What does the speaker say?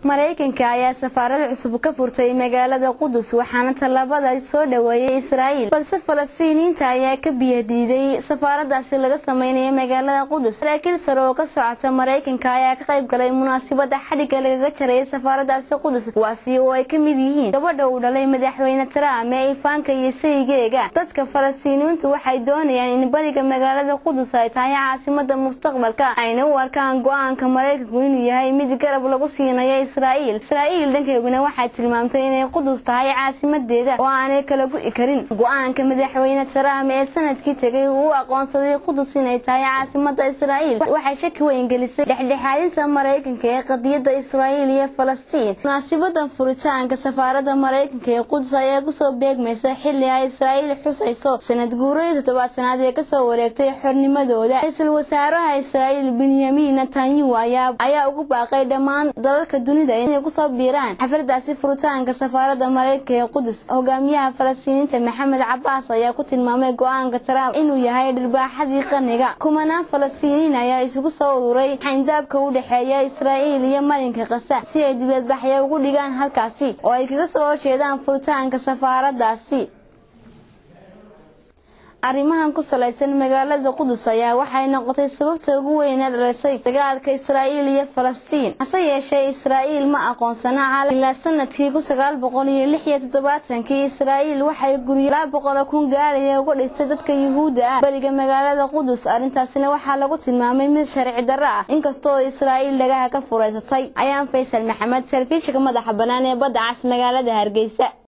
maraykanka ayaa safaarad cusub ka furtay magaalada qudus waxaana tallaabada soo dhaweeyay israa'iil balse falastiiniyiinta ayaa ka biyadiiday safaaradaasi laga sameynaya magaalada qudus saraakiil sare oo ka socota maraykanka ayaa ka qayb galay munaasabada xadhigga lagaga jarayay safaaradaasi qudus kuwaasi oo ay ka mid yihiin gabadha uu dhalay madaxweyne trump ee ifaanka iyo saygeega dadka falastiiniyiintu waxay doonayaan in bariga magaalada qudus ay tahay caasimada mustaqbalka ayna u arkaan go-aanka maraykanku inuu yahay mid garab lagu siinayo israa'iil israa'iil dhankeeguna waxay tilmaamtay inay qudus tahay caasimadeeda oo aanay kala gu'i karin go-aanka madaxweyne trump ee sanadkii tegay uu u aqoonsaday qudus inay tahay caasimada israa'iil waxay shaki weyn gelisay dhexdhexaadinta maraykanka ee qadiyada israa'iil iyo falastiin munaasibadan furitaanka safaarada maraykanka ee qudus ayaa kusoo beegmaysa xili ay israa'iil xusayso sanad guuradii toddobaatanaad ee kasoo wareegtay xornimadooda ra-iisul wasaaraha israa'iil benyamin netanyahu ayaa ugu baaqay dhammaan dalalka dunida inay kusoo biiraan xafladaasi furitaanka safaarada maraykanka ee qudus hogaamiyaha falastiiniinta maxamed cabaas ayaa ku tilmaamay go-aanka trump inuu yahay dhirbaaxadii qarniga kumanaan falastiiniin ayaa isugu soo ururay xayndaabka u dhexeeya israa'iil iyo marinka kasa si ay dibadbaxya ugu dhigaan halkaasi oo ay kaga soo horjeedaan furitaanka safaaradaasi arrimahan ku salaysan magaalada qudus ayaa waxay noqotay sababta ugu weyn ee dhalisay dagaalka israa'iil iyo falastiin hase yeeshee israa'iil ma aqoonsana caalam ilaa sanadkii kun sagaal boqol iyo lix iyo toddobaatankii israa'iil waxay guryo laba boqol kun gaaraya uga dhigtay dadka yuhuudda ah beriga magaalada qudus arrintaasina waxaa lagu tilmaamay mid sharci darro ah inkastoo israa'iil dhagaha ka furaysatay ayaan faysal maxamed telefishinka madaxa bannaan ee badda cas magaalada hargeysa